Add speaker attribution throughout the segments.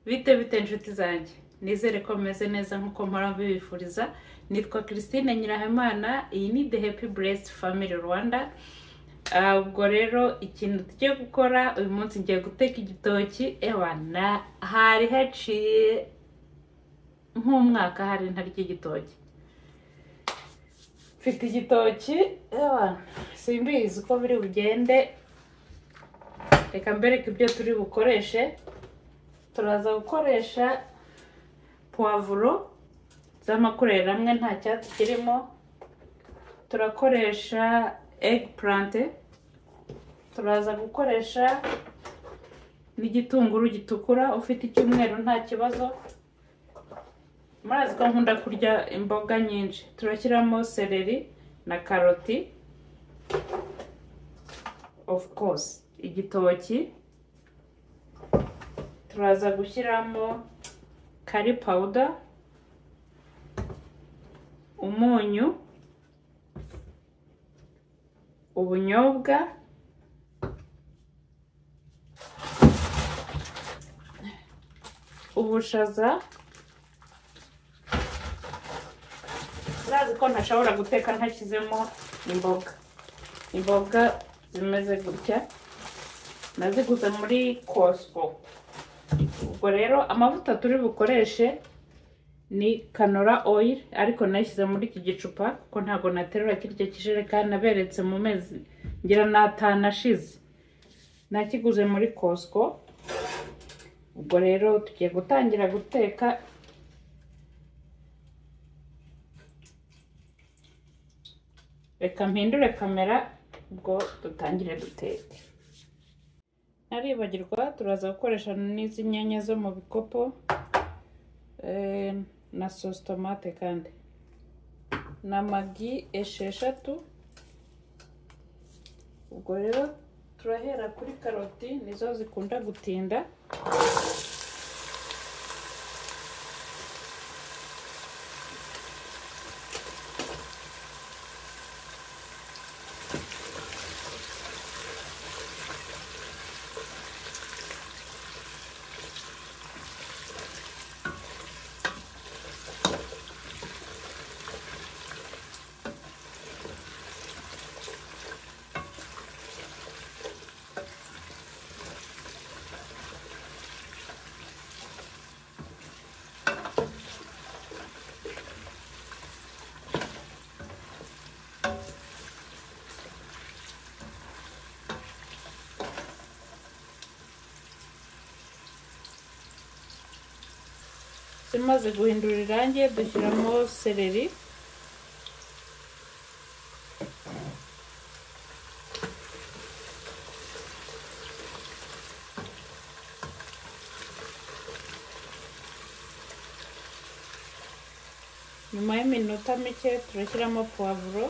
Speaker 1: bite bite inshuti zanjye nizere ko mumeze neza nk'uko mpora mbibifuriza nitwa christine nyirahimana iyi ni the happy blessed family rwanda Ah, ubwo rero ikintu tugiye gukora uyu munsi ngiye guteka igitoki ewa na hari haciye nk'umwaka hari ntarya igitoki mfite igitoki ewa simbizi uko biri bugende reka mbereke ibyo turi bukoreshe turaza gukoresha puwavuro z'amakureri amwe nta cyatsi kirimo turakoresha egg purante turaza gukoresha n'igitunguru gitukura ufite icyumweru nta kibazo murazi ko nkunda kurya imboga nyinshi turashyiramo seleri na karoti of course igitoki turaza gushyiramo kari pawuda umunyu ubunyobwa ubushaza urazi ko ntashobora guteka ntashyizemo imboga imboga zimeze gutya naziguze muri kosiko ubwo rero amavuta turi bukoreshe ni kanora oyiri ariko nayishyize muri iki gicupa kuko ntabwo naterura kirya kijerekani naberetse mu mezi ngira ni atanu ashize nakiguze muri kosiko ubwo rero tugiye gutangira guteka reka mpindure kamera ubwo dutangire duteke naribagirwa turaza gukoresha n'izi nyanya zo mu bikopo eh, na sosi tomate kandi na magi esheshatu ubwo rero turahera kuri karoti nizo zikunda gutinda zimaze guhindura irangi dushyiramo seleri nyuma y'iminota mike turashyiramo puwavuro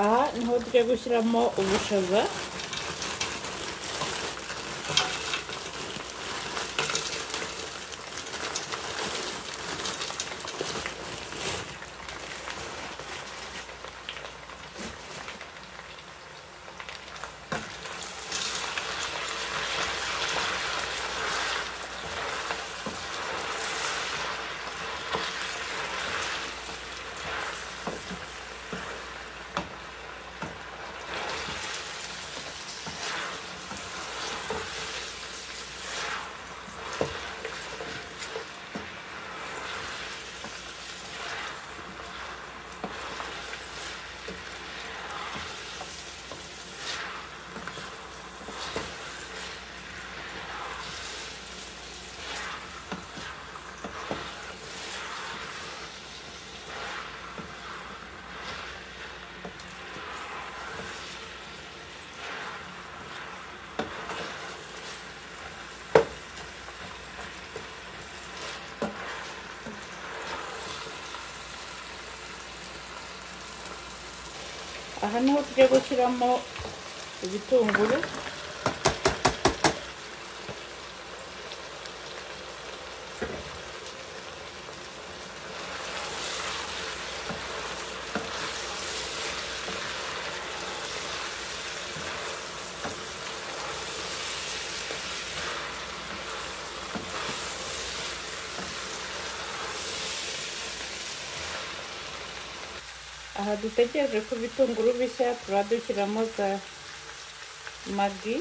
Speaker 1: aha niho tugiye gushyiramo ubushaza aha niho tugiye gushyiramo ibitunguru aha dutegereje ko ibitunguru bishya turadushyiramo za magi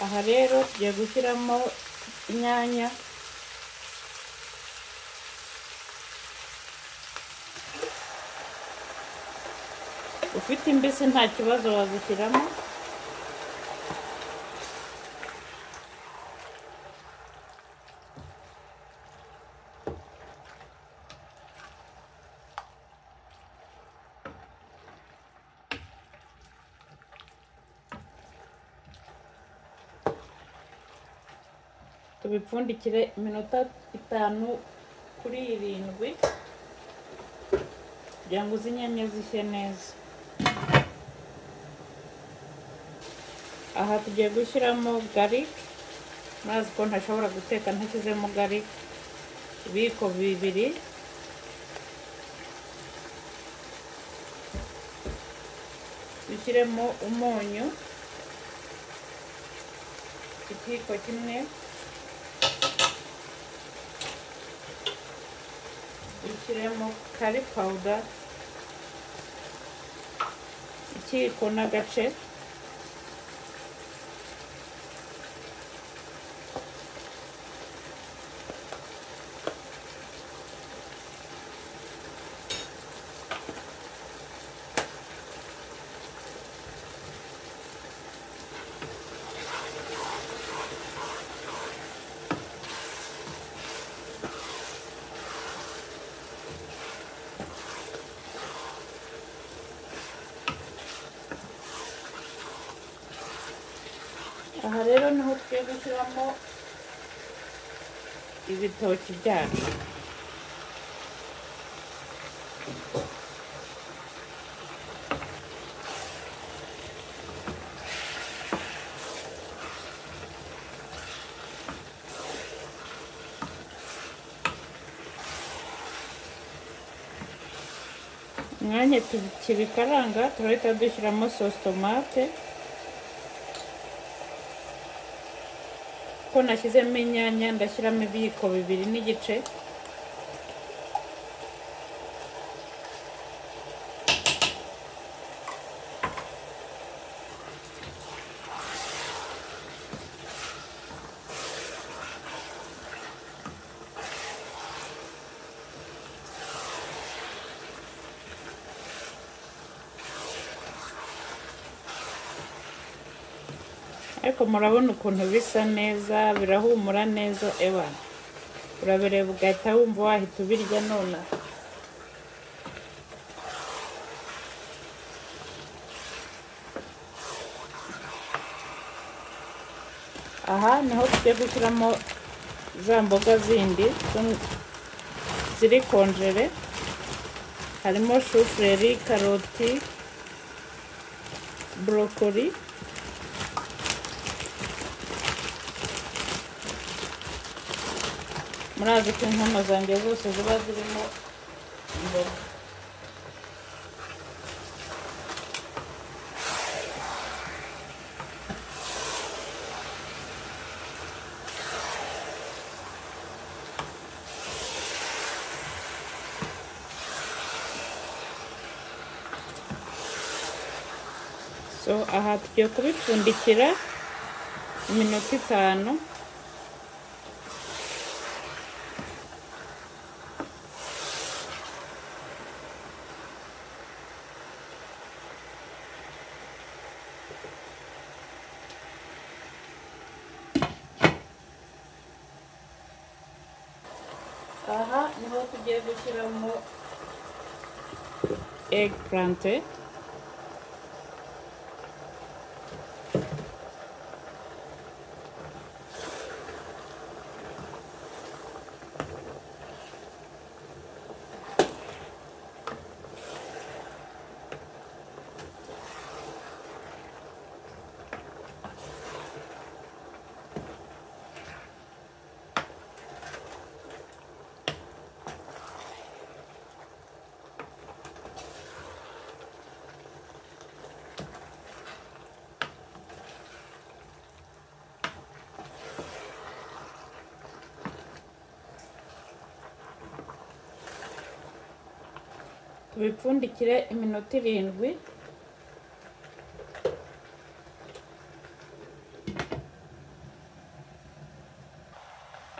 Speaker 1: aha rero tugiye gushyiramo inyanya ufite imbisi nta kibazo wazishyiramo tubipfundikire iminota itanu kuri irindwi kugira ngo izi nyanya zishye neza aha tugiye gushyiramo garike murazi ko ntashobora guteka ntashyizemo garike ibiyiko bibiri dushyiremo umunyu ikiyiko kimwe dushyiremo kari pawuda ikiyiko n'agace aha rero niho tugiye gushyiramo ibitoki byacu umwanya tukibikaranga turahita dushyiramo sositomate ko nashyizemo inyanya ndashyiramo ibiyiko bibiri n'igice ariko murabona ukuntu bisa neza birahumura neza ewa urabireba ugahita wumva wahita ubirya nonaha aha niho tujya gushyiramo za mboga zindi zo- ziri konjere harimo shufureri karoti borokori murazi ko inkono zanjye zose ziba zirimo imboga so aha tugiye kubipfundikira iminota itanu aha niho tugiye gushyiramo eggplant tubipfundikire iminota irindwi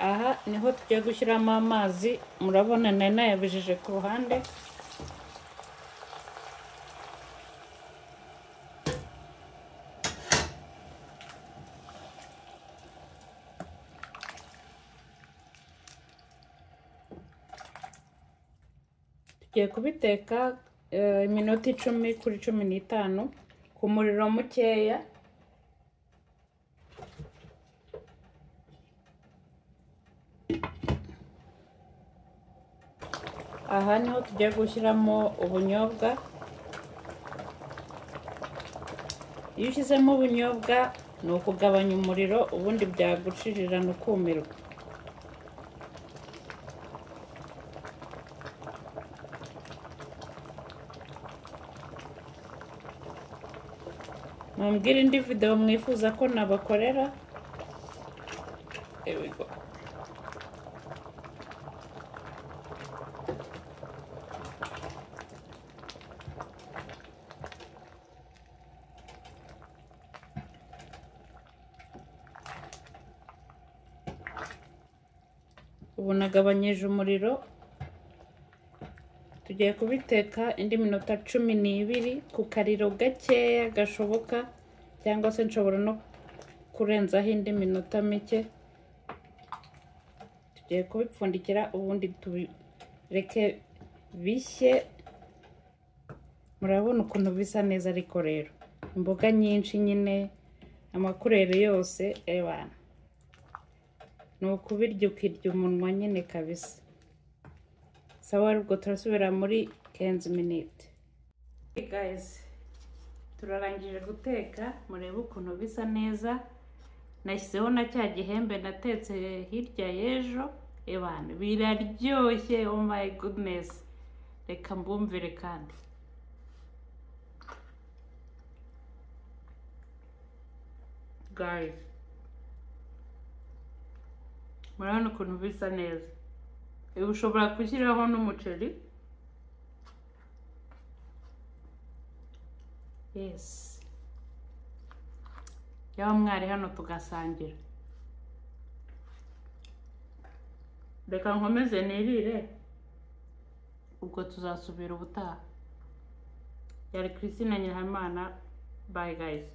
Speaker 1: aha niho tugiye gushyiramo amazi murabona nari nayabijije ku ruhande tugiye kubiteka eh, iminota icumi kuri cumi n'itanu ku muriro mukeya aha niho tugiye gushyiramo ubunyobwa iyo ushyizemo ubunyobwa ni ukugabanya umuriro ubundi byagucirirana ukumirwa mumbwire indi video mwifuza ko nabakorera Here we go. ubu nagabanyije umuriro tugiye kubiteka indi minota cumi n'ibiri ku kariro gakeya gashoboka cyangwa se nshobora no kurenzaho indi minota mike tugiye kubipfundikira ubundi tubireke bishye murabona ukuntu bisa neza ariko rero imboga nyinshi nyine amakurere yose ebana ni ukubirya ukirya umunwa nyine kabisa sawa aribwo turasubira muri kenzi miniti gayizi turarangije guteka murebe ukuntu bisa neza nashyizeho na cya gihembe natetse hirya y'ejo ebana biraryoshye oh my goodness reka mbumvire kandi guys murabona ukuntu bisa neza ibi ushobora gushyiraho n'umuceri yes yaba mwari hano tugasangira reka nkomeze nirire ubwo tuzasubira ubutaha yari christine nyirahamana bye guys